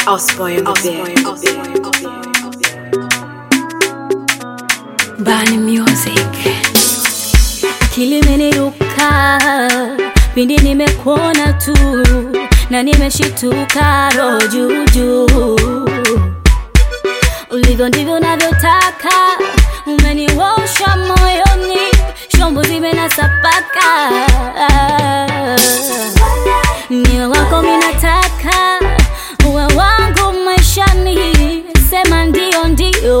Osboy on the beat. Bani Music. Akili imeniruka pindi nimekuona tu na nimeshituka roho juu juu. Ulivyo ndivyo navyotaka, umeniwosha moyoni, shombo zimenasapaka. Niwe wako minataka, uwe wangu maishani, sema ndio ndio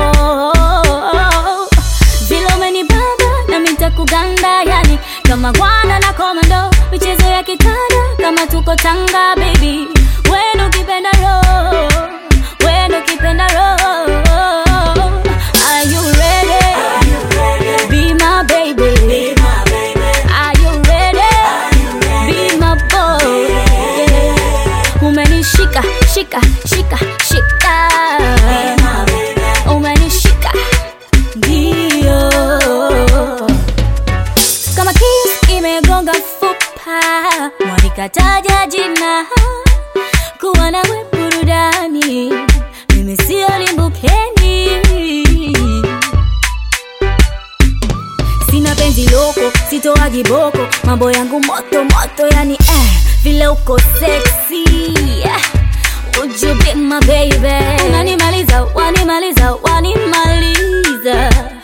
vile umenibaba na mitakuganda yani kama gwana na komando michezo ya kitanda kama tuko tanga baby wendo kipenda roho wendo kipenda roho are you ready be my baby are you ready be my boy yeah. umenishika shika shika shika umenishika ndio kama kiss imegonga fupa mwanikataja jina kuwa nawe burudani mimi sio limbukeni sina penzi loko sitoagi boko mambo yangu moto moto yani eh, vile uko sexy Would you be my baby unanimaliza wanimaliza wanimaliza